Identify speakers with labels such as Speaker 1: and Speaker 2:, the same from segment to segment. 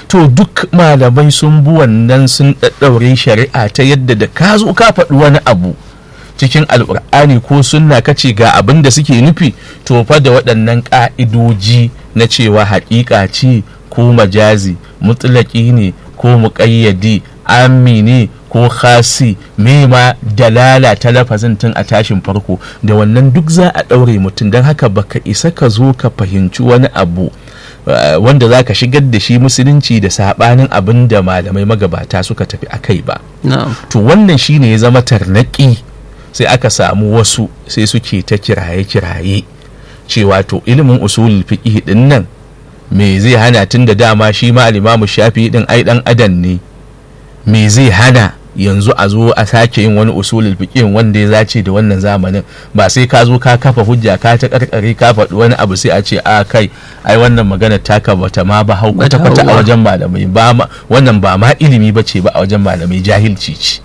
Speaker 1: to duk malamai sun bi wannan sun ɗaɗɗaure shari'a ta yadda da ka zo ka faɗi wani abu cikin alƙur'ani ko sunna kace ga abin da suke nufi to fa da waɗannan ƙa'idoji na cewa haƙiƙa ce ko majazi mutlaƙi ne ko muƙayyadi ammi ne ko khasi me ma dalala ta lafazin tun a tashin farko da wannan duk za a ɗaure mutum don haka baka isa ka zo ka fahimci wani abu uh, wanda za ka shigar da shi musulunci da saɓanin abin da malamai magabata suka tafi a kai ba
Speaker 2: na'am
Speaker 1: to wannan shine ya zama tarnaƙi sai aka samu wasu sai suke ta kiraye-kiraye cewa to ilimin usulul fiqh din nan me zai hana tun da dama shi ma al-imamu shafi din ai dan adam ne me zai hana yanzu a zo a sake yin wani usulul fiqh wanda ya zace da wannan zamanin ba sai ka zo ka kafa hujja ka ta karkare ka faɗi wani abu sai a ce a kai ai wannan magana taka bata ma ba hau kwata kwata a wajen malamai ba ma wannan ba ma ilimi bace ba a wajen malamai jahilci ce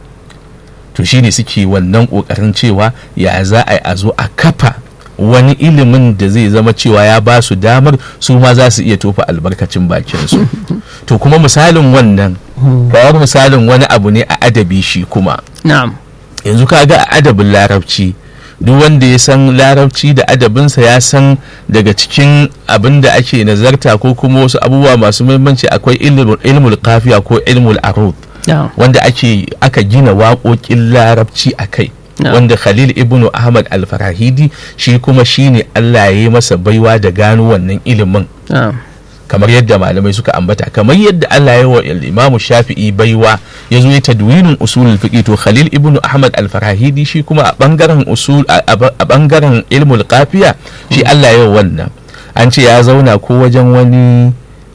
Speaker 1: to shine suke wannan kokarin cewa ya za a yi a zo a kafa wani ilimin da zai zama cewa ya ba su damar su ma za su iya tofa albarkacin bakinsu to kuma misalin wannan kawar misalin wani abu ne a adabi shi kuma
Speaker 2: na'am
Speaker 1: yanzu ka ga a adabin larabci duk wanda ya san larabci da adabinsa ya san daga cikin abin da ake nazarta ko kuma wasu abubuwa masu muhimmanci akwai ilmul kafiya ko ilmul arud
Speaker 2: na'am
Speaker 1: wanda ake aka gina waƙoƙin larabci a kai
Speaker 2: Yeah.
Speaker 1: wanda khalil ibnu ahmad al-farahidi shi kuma shine allah ya yi masa baiwa da gano wannan ilimin
Speaker 2: na'am
Speaker 1: kamar yadda malamai suka ambata kamar yadda allah ya yi wa imamu shafi'i baiwa ya zo ya tadwinin usulul fiqh to khalil ibnu ahmad al-farahidi shi kuma a bangaren usul a a bangaren ilmul qafiya shi allah ya yi wannan an ce ya zauna ko wajen wani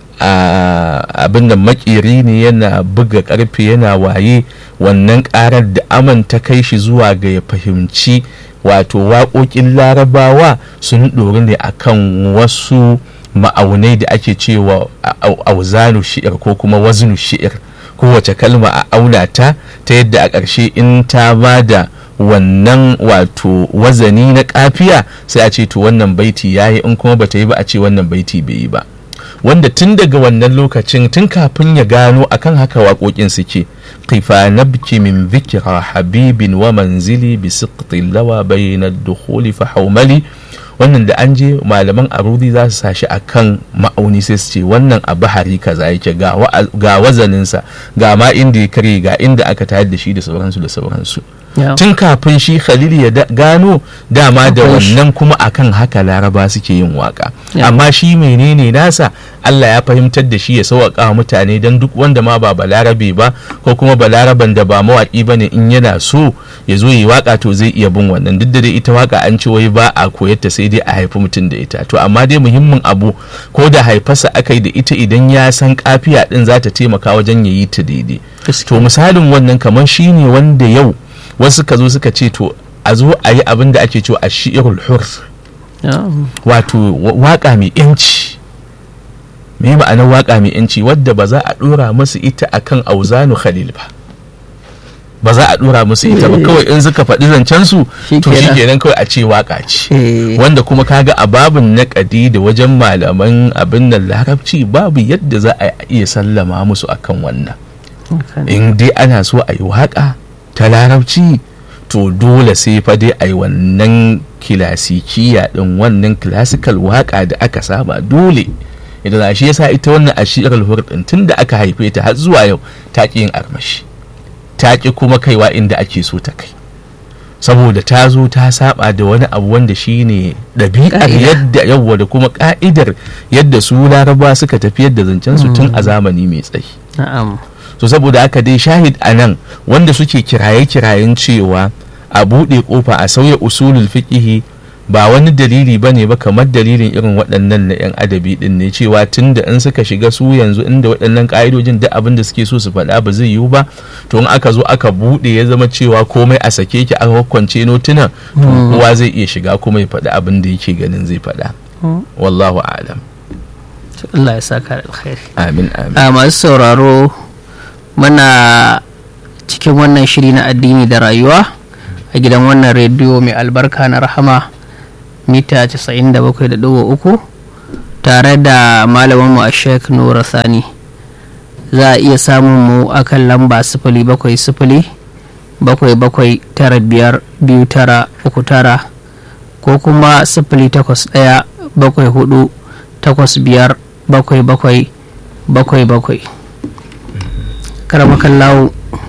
Speaker 1: a abin da makeri ne yana buga karfe yana waye wannan karar da aman ta kai shi zuwa ga ya fahimci wato waƙoƙin larabawa sun ɗori ne akan wasu ma'aunai da ake cewa au- auzanu shi'ir ko kuma wazinu shi'ir kowace kalma a auna ta ta yadda a ƙarshe in ta ba da wannan wato wazani na kafiya sai a ce to wannan baiti ya yi in kuma bata yi ba a ce wannan baiti bai yi ba wanda tun daga wannan lokacin tun kafin ya gano akan haka waƙoƙin suke kifa nabki min zikira habibin wa manzili bi siqtin lawa bayna dukhuli fa haumali wannan da an je malaman arudi za su sashi akan ma'auni sai su ce wannan a bahari kaza yake ga wa- ga wazaninsa ga ma inda ya kare ga inda aka tayar da shi da sauransu da sauransu
Speaker 2: na'am
Speaker 1: tun kafin shi khalil ya da- gano dama da
Speaker 2: Akwai shi.
Speaker 1: wannan kuma akan haka laraba suke yin waka
Speaker 2: Ya.
Speaker 1: amma shi menene nasa Allah ya fahimtar da shi ya sauƙaƙa wa mutane don duk wanda ma ba balarabe ba ko kuma balaraban da ba mawaƙi ba ne in yana so ya zo yi waka to zai iya bin wannan duk da dai ita waka an ce wai ba a koyar ta sai dai a haifi mutum da ita to amma dai muhimmin abu ko da haifarsa aka yi da ita idan ya san kafiya din za ta taimaka wajen ya yi ta daidai to misalin wannan kamar shi ne wanda yau wasu ka zo suka ce to a zo a yi abin da ake cewa a shi'irul hur
Speaker 2: na'am
Speaker 1: wato wa- waka mai yanci me ma'anar waka mai yanci wadda ba za a dora musu ita akan auzanu khalil ba ba za a dora musu ita ba
Speaker 2: Eh.
Speaker 1: kawai in suka faɗi zancen su to
Speaker 2: Shikenan.
Speaker 1: shi kenan kawai a ce waka ce
Speaker 2: eh
Speaker 1: wanda kuma kaga a babin naƙadi da wajen malaman abin nan larabci babu yadda za a iya sallama musu akan wannan
Speaker 2: haka ne.
Speaker 1: in dai ana so a yi waƙa ta larabci to dole sai fa dai a yi wannan kilasikiya din wannan classical waƙa da aka saba dole idan a shi yasa ita wannan ashirar hurdin tun da aka haife ta har zuwa yau ta ƙi yin armashi ta ƙi kuma kaiwa inda ake so ta kai saboda ta zo ta saba da wani abu wanda shine ɗabi'ar
Speaker 2: Ƙa'ida.
Speaker 1: yadda yawwa da kuma ka'idar yadda su laraba suka tafi yadda zancen su tun a zamani mai tsayi
Speaker 2: na'am
Speaker 1: so saboda haka dai shahid a nan wanda suke kiraye-kirayen cewa a buɗe ƙofa a sauya usulul fiqihi ba wani dalili ba ne ba kamar dalilin irin waɗannan na 'yan adabi ɗin ne cewa tun da in suka shiga su yanzu inda waɗannan ƙa'idojin duk abin da suke so su faɗa ba zai yiwu ba to in aka zo aka buɗe ya zama cewa komai a sake ki aka kwance notunan to kowa zai iya shiga kuma ya faɗi abin da yake ganin zai faɗa wallahu a'lam
Speaker 2: To Allah ya saka da alkhairi
Speaker 1: amin amin
Speaker 2: a masu sauraro muna cikin wannan shiri na addini da rayuwa a gidan wannan rediyo mai albarka na rahama mita 97.3 tare da malaminmu a sheik nura sani za a iya samun mu akan lamba sifili bakwai sifili bakwai bakwai tara biyar biyu tara uku tara ko kuma sifili takwas ɗaya bakwai hudu takwas biyar bakwai bakwai bakwai bakwai karamakan lawo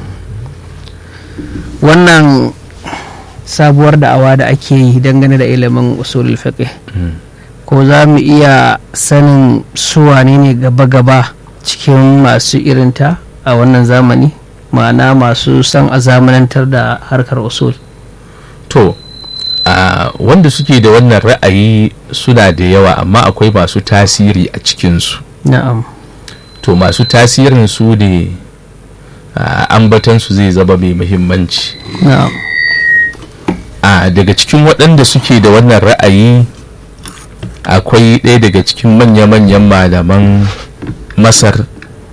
Speaker 2: wannan sabuwar da'awa da ake yi dangane da ilimin usulul fiqh ko za mu iya sanin suwane ne gaba-gaba cikin masu irinta a wannan zamani ma'ana masu son a zamanantar da harkar usul
Speaker 1: to a wanda suke da wannan ra'ayi suna da yawa amma akwai masu tasiri a cikinsu
Speaker 2: na'am
Speaker 1: to masu tasirin su ne ambatansu zai zama mai muhimmanci
Speaker 2: na'am
Speaker 1: a daga cikin waɗanda suke da wannan ra'ayi akwai ɗaya daga cikin manya-manyan malaman masar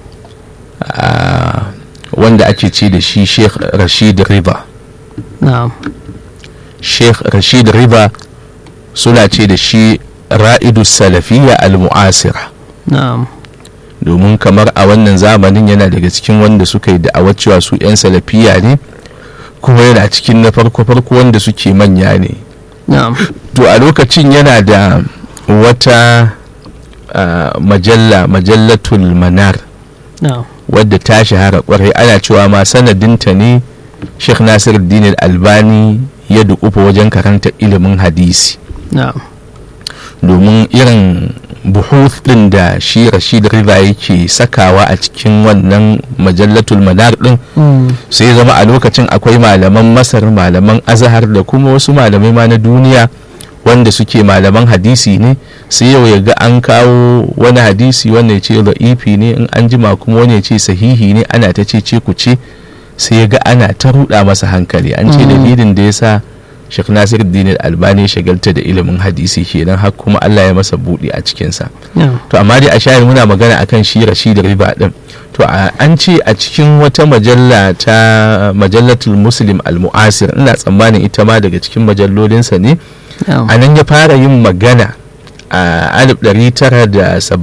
Speaker 1: a, wanda ake ce da shi sheikh rashid riba
Speaker 2: na'am
Speaker 1: sheikh rashid riba suna ce da shi ra'idu salafiyya al-mu'asira
Speaker 2: na'am
Speaker 1: domin kamar a wannan zamanin yana daga cikin wanda suka yi da'awar cewa su 'yan salafiya ne kuma yana cikin na farko-farko wanda suke manya ne
Speaker 2: na'am
Speaker 1: to a lokacin yana da wata ah, majalla majallatul manar
Speaker 2: na'am
Speaker 1: wadda ta shahara kwarai ana cewa ma sanadinta ne sheikh nasiruddin albani ya dukufa wajen karanta ilimin hadisi
Speaker 2: na'am
Speaker 1: domin irin buhuth din da shi rashid riva yake sakawa a cikin wannan majallatul manar din
Speaker 2: Mm,
Speaker 1: sai ya zama a lokacin akwai malaman masar malaman azahar da kuma wasu malamai ma na duniya wanda suke malaman hadisi ne sai yau ya ga an kawo wani hadisi wanda ya ce da'ifi ne in an jima kuma wani ya ce sahihi ne ana ta ce ce ku ce sai ya ga ana ta ruɗa masa hankali an ce
Speaker 2: Mm.
Speaker 1: dalilin da ya sa Sheikh Nasiruddin Albani ya shagalta da ilimin hadisi kenan har kuma Allah ya masa buɗi a cikinsa
Speaker 2: na'am
Speaker 1: to amma dai a shayar muna magana akan shi rashid riba din to a- an ce a cikin wata majalla ta majallatul muslim al-mu'asir ina tsammanin ita ma daga cikin majallolinsa ne
Speaker 2: na'am
Speaker 1: a nan ya fara yin magana a 1974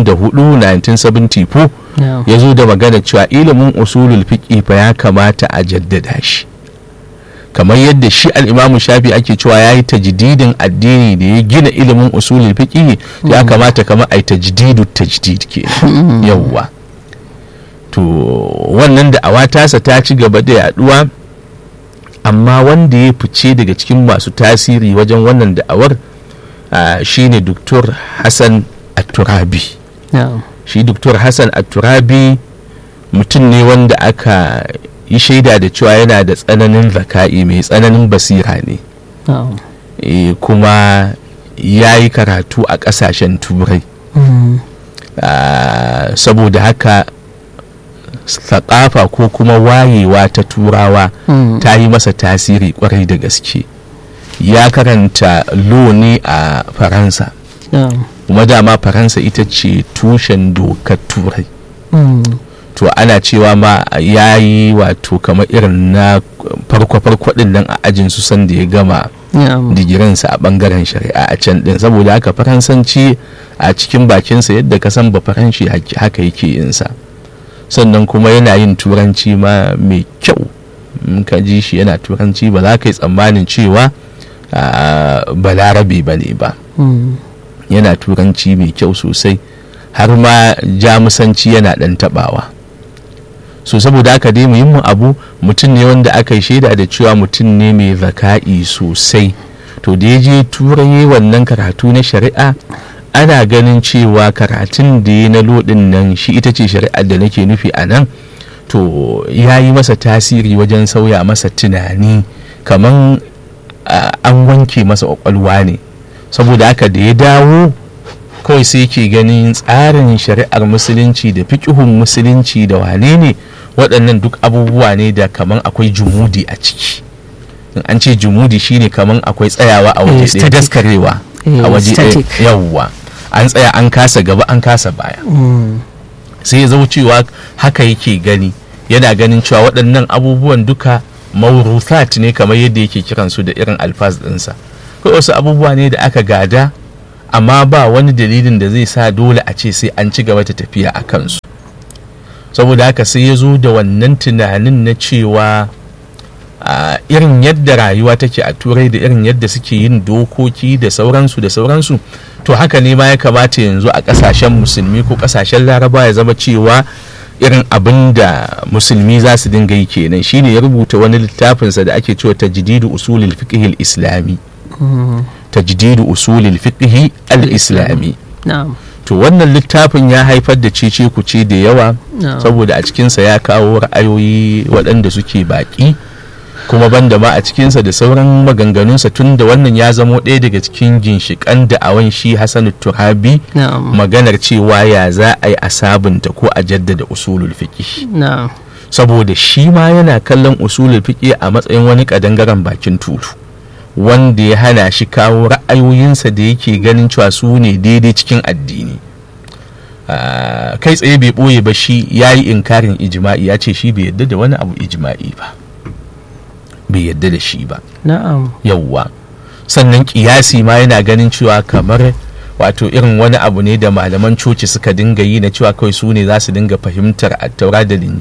Speaker 1: 1974
Speaker 2: na'am
Speaker 1: ya zo da magana cewa ilimin usulul fiqi fa ya kamata a jaddada shi kamar yadda shi al'imamu shafi ake cewa ya yi tajdidin addini da ya gina ilimin usulul fiqi ya kamata kamar a yi tajdidu tajdid ke yawwa to wannan da awatasa ta ci gaba da yaduwa amma wanda ya fice daga cikin masu tasiri wajen wannan da'awar ah, shine Dr. Hassan At-Turabi
Speaker 2: na'am
Speaker 1: shi Dr. Hassan At-Turabi mutum ne wanda aka yi shaida da cewa yana da tsananin zaka'i mai tsananin basira ne
Speaker 2: na'am
Speaker 1: e, kuma ya yi karatu a ƙasashen turai
Speaker 2: Mm,
Speaker 1: Ah, saboda haka saƙafa ko kuma wayewa ta turawa
Speaker 2: mm,
Speaker 1: ta yi masa tasiri kwarai da gaske ya karanta lo ne a faransa
Speaker 2: na'am
Speaker 1: kuma dama faransa ita ce tushen dokar turai
Speaker 2: Mm,
Speaker 1: to ana cewa ma ya yi wato kamar irin na farko-farko din nan a ajin su sanda ya gama
Speaker 2: na'am
Speaker 1: digirinsa a bangaren shari'a a can din saboda haka faransanci a cikin bakinsa yadda ka san ba faranshi hak- haka yake yinsa sannan kuma yana yin turanci ma mai kyau in ka ji shi yana turanci ba za ka yi tsammanin cewa ah, balarabe ba ne ba
Speaker 2: Mm,
Speaker 1: yana turanci mai kyau sosai har ma jamusanci yana ɗan taɓawa so saboda haka dai muhimmin abu mutum ne wanda aka yi shaida da cewa mutum ne mai zaka'i sosai to da ya je turai wannan karatu na shari'a ana ganin cewa karatun da ya na lodin nan shi ita ce shari'ar da nake nufi a nan to ya yi masa tasiri wajen sauya masa tunani kamar an wanke masa kwakwalwa ne saboda haka da ya dawo kawai sai ke ganin tsarin shari'ar musulunci da fikihun musulunci da wane ne waɗannan duk abubuwa ne da kaman akwai jumudi a ciki in an ce jumudi shine kaman akwai tsayawa a waje ɗaya daskarewa a waje ɗaya yawwa an tsaya an kasa gaba an kasa baya sai ya zama cewa haka yake gani yana ganin cewa waɗannan abubuwan duka mauruthat ne kamar yadda yake kiransu da irin alfaz ɗinsa kawai wasu abubuwa ne da aka gada amma ba wani dalilin da zai sa dole a ce sai an ci gaba ta tafiya a kansu saboda haka sai ya zo da wannan tunanin na cewa a irin yadda rayuwa take a turai da irin yadda suke yin dokoki da sauransu da sauransu to haka ne ma ya kamata yanzu a kasashen musulmi ko kasashen laraba ya zama cewa irin abin da musulmi za su dinga yi kenan shine ya rubuta wani littafinsa da ake cewa tajdidu usulil fiqh islami tajdidu usulil fiqh al-islami
Speaker 2: na'am
Speaker 1: to wannan littafin ya haifar da cece kuce da yawa
Speaker 2: na'am
Speaker 1: saboda a cikinsa ya kawo ra'ayoyi waɗanda suke baƙi kuma banda ma a cikinsa da sauran maganganunsa tun da wannan ya zamo ɗaya daga cikin ginshiƙan da'awan shi Hassan Turabi
Speaker 2: na'am
Speaker 1: maganar cewa ya za a yi a sabunta ko a jaddada usulul fiqh
Speaker 2: na'am
Speaker 1: saboda shi ma yana kallon usulul fiqh a matsayin wani kadangaren bakin tutu wanda ya hana shi kawo ra'ayoyinsa da yake ganin cewa su ne daidai cikin addini Ah, kai tsaye bai ɓoye ba shi ya yi inkarin ijima'i ya ce shi bai yadda da wani abu ijima'i ba bai yadda da shi ba
Speaker 2: na'am
Speaker 1: yauwa sannan kiyasi ma yana ganin cewa kamar wato irin wani abu ne da malaman coci suka dinga yi na cewa kawai su ne za su dinga fahimtar attaura da